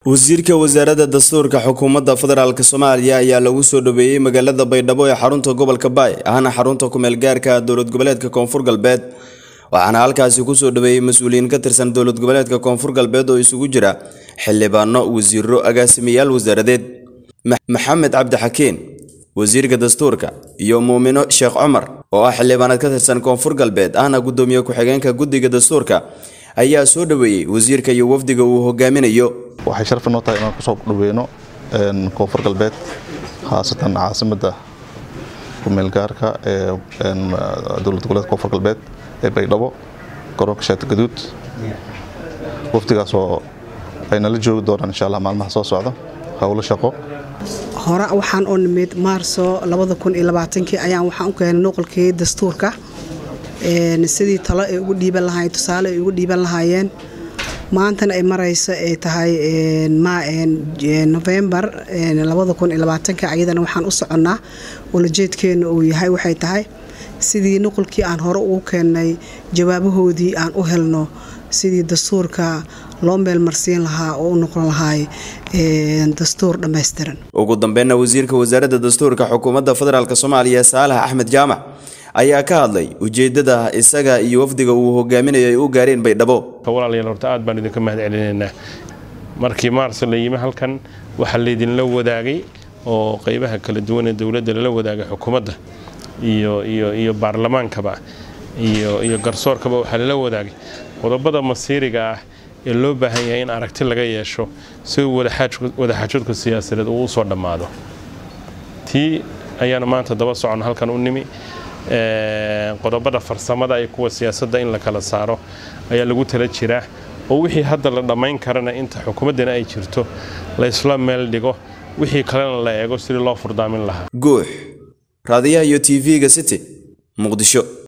wasiirka wasaaradda dastuurka xukuumadda federaalk soomaaliya ayaa lagu soo dhaweeyey magaalada baydhabo ee xarunta gobolka baay ahna xarunta kumeel gaarka dowlad goboleedka koonfur galbeed waxaana halkaasi kusoo dhaweeyey mas-uuliyiin ka tirsan dowlad goboleedka koonfur galbeed oo isugu jira xildhibaano wasiiro agaasimayaal wasaaradeed maxamed cabdixakiin wasiirka dastuurka iyo muumino sheekh cumar oo ah xildhibaanad ka tirsan koonfur galbeed ahna gudoomiye ku-xigeenka guddiga dastuurka ayaa soo dhaweeyey wasiirka iyo wafdiga uu hogaaminayo waxay sharaf inoo tahay inaan kusoo dhaweyno koonfur galbeed khaasatan caasimadda kumeelgaarka ee dowlad goboleedka koonfur galbeed ee baydhabo garoonka shaati gaduud wafdigaas oo ay nala joogi doonaan insha allah maalmaha soo socda howlo shaqo hore waxaan oo nimid maarso kii ayaan waxaan u keenay nuqolkii dastuurka sidii talo ay ugu dhiiban lahaayeen tusaale ay ugu dhiiban lahaayeen maantana ay marayso ay tahay novembar ayadana waxaan u soconnaa ulajeedkeena uu yahay waxay tahay sidii nuqolkii aan hore ugu keennay jawaabahoodii aan u helno sidii dastuurka loo meelmarsiin lahaa oo u noqon lahaay dastuur dhammaystiran ugu dambeynna wasiirka wasaaradda dastuurka xukuumadda federaalk soomaaliya saalax axmed jaamac ayaa ka hadlay ujeeddada isaga iyo wafdiga uu hogaaminayo ay u gaareen baydhabo walaalayaal horta aad baan idinka mahad celinaynaa markii maarso la yimi halkan waxaa laydinla wadaagay oo qeybaha kala duwan ee dowladda lala wadaagay xukuumadda iyo iyo iyo baarlamaankaba iyo iyo garsoorkaba waxaa lala wadaagay qodobada masiiriga ah ee loo baahan yahay in aragti laga yeesho si wadaxaajoodka siyaasadeed uu usoo dhammaado tii ayaana maanta daba socon halkan u nimi qodobada farsamada iyo kuwa siyaasadda in la kala saaro ayaa lagu tala jiraa oo wixii hadda la dhammayn karana inta xukuumaddana ay jirto la isla meel dhigo wixii kalena la eego sidii loo furdaamin lahaa guux raadiyaha iyo tv-ga city muqdisho